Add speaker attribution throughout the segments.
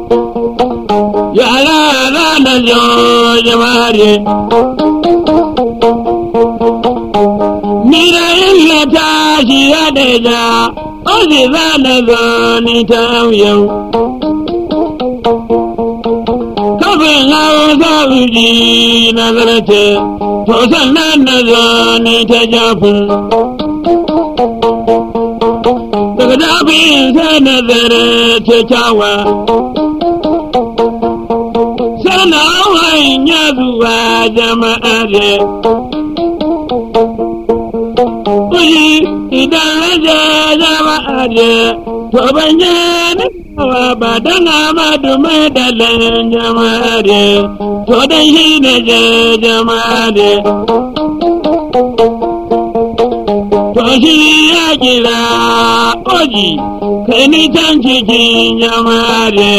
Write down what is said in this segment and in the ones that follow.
Speaker 1: yara na jo jamare ni da illa ta shi ya da ja ozi za na zo ni ta yau kafin hausa uji na zarce to sannan na zo ni ta jafin daga jafin sai na zarce kyawa sana hanya zuwa jama'a ne Kuyi idan raja jama'a ne to ban yi nawa ba don amadu mai dalin jama'a ne to don shi ne je jama'a ne to shi ya kira oji kai ni can cikin jama'a ne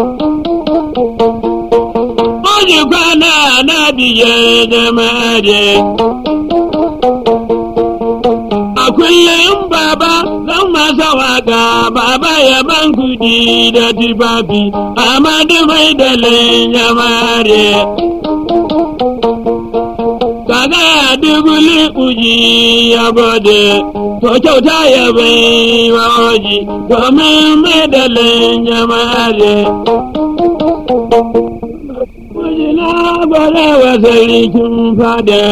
Speaker 1: Oji kwana na biye jama'a ne a kullum baba zan masa waka baba ya ban kudi da tufafi amadu mai dalin jamare kaga dubuli uji ya gode to kyauta ya bai wa oji domin mai dalin jamare Oji na gwada wa sarkin fada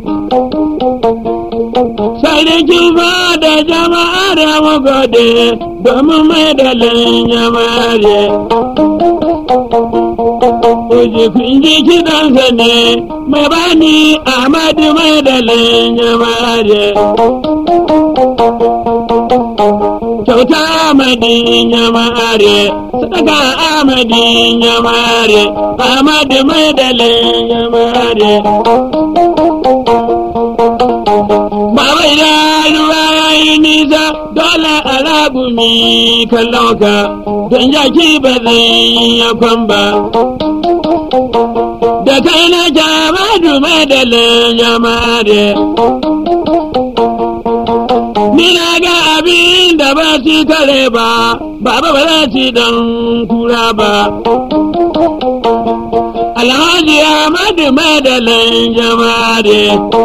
Speaker 1: Sarkin fada jama'a da magode domin mai dalin jamare. Oji kun ji kiɗansa ne mai bani Ahmadu mai dalin jamare. Kyauta Ahmadin jamare, sadaka Ahmadin jamare, Ahmadu mai dalin jamare. Baba idan ruwa ya yi nisa dole a ragumi kallon ka don jaki ba zai ya kwamba. Da kai na jama dume da jamare. Ni na ga abin da ba su kare ba, baba ba za su dan kura ba. Alhaji Ahmadu Madalin jamare.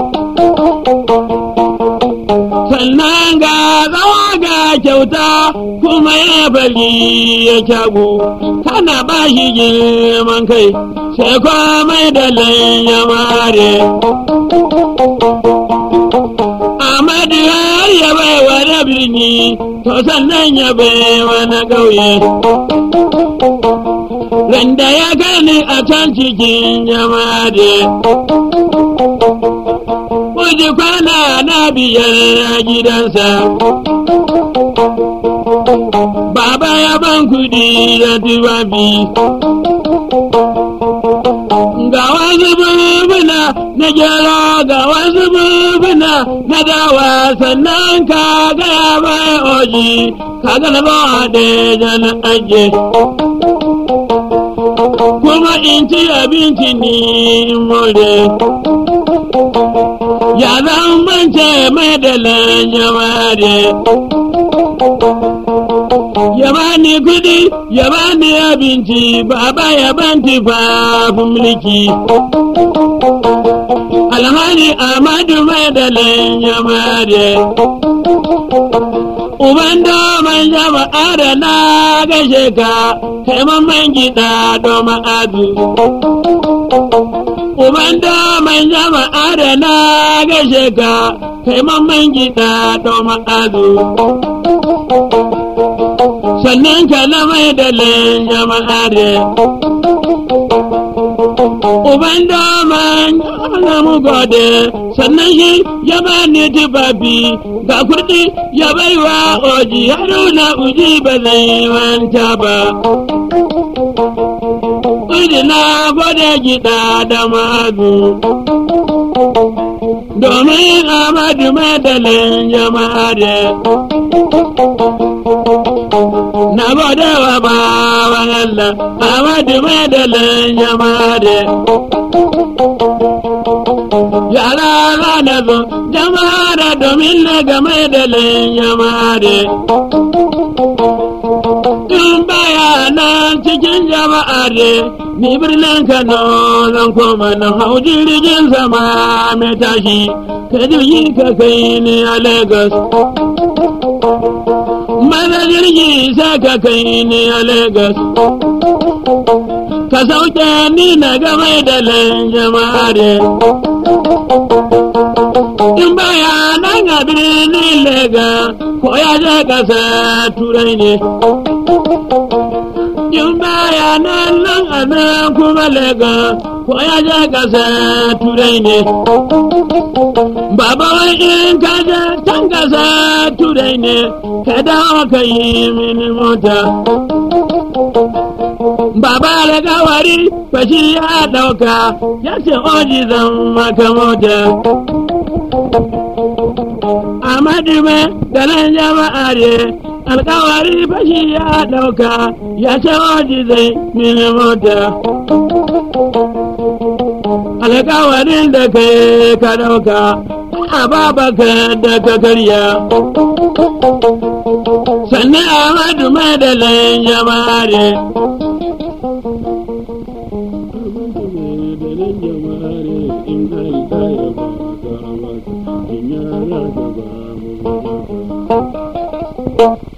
Speaker 1: sannan ga zawa ga kyauta kuma ya bari ya kyagu kana ba shi girman kai sai komai da ya mare Amadu har ya bai wa na birni to sannan ya bai wa na ƙauye Randa ya gani a can cikin jama'a Kuji kwana na biyar a gidansa. Baba ya ban kudi da tufafi. Ga wasu bubuna na gyara ga wasu bubuna na dawa sannan ka gaya mai oji ka gana ba da jana aje. Kuma in ci abinci ni in more. ya zan bance madalan jamare ya bani kudi ya bani abinci baba ya ban tufafin mulki alhali amadu madalan jamare uban domin jama'a da na gashe ka taimakon gida domin adu Uban daman jama'a da na gashe ka, kai mamman gida domin azu. Sannan ka na mai da jama'a da. Uban daman na mu gode, sannan shi ya ba ni tufafi, ga kuɗi ya baiwa oji haruna uji ba zai manta ba. Kuɗi na gwada gida da mazu. Domin Amadu madalin jama'a da na gwada wa bawan Allah Amadu madalin jama'a da yara na zo jama'a da domin na ga madalin jama'a da in baya nan cikin jama'a ne ni birnin Kano zan koma na hau jirgin sama mai tashi ka jirgi ka kai ni a Lagos. Maza jirgi sai ka kai ni a Lagos. Ka sauke ni na game da jama'a ne. In baya nan a birnin Lagos ko ya je kasa turai ne. in baya nan nan a nan kuma lega ko ya je kasa turai ne baba wai in ka je can kasa turai ne ka dawo ka yi mini mota baba alkawari fashi ya dauka ya ce oji zan maka mota Amadu me da nan jama'a ne alkawari fashi ya dauka ya ce waje zai mini mota alkawarin da kai ka dauka a babaka da ka karya sannan amadu madalin jama'are Thank you.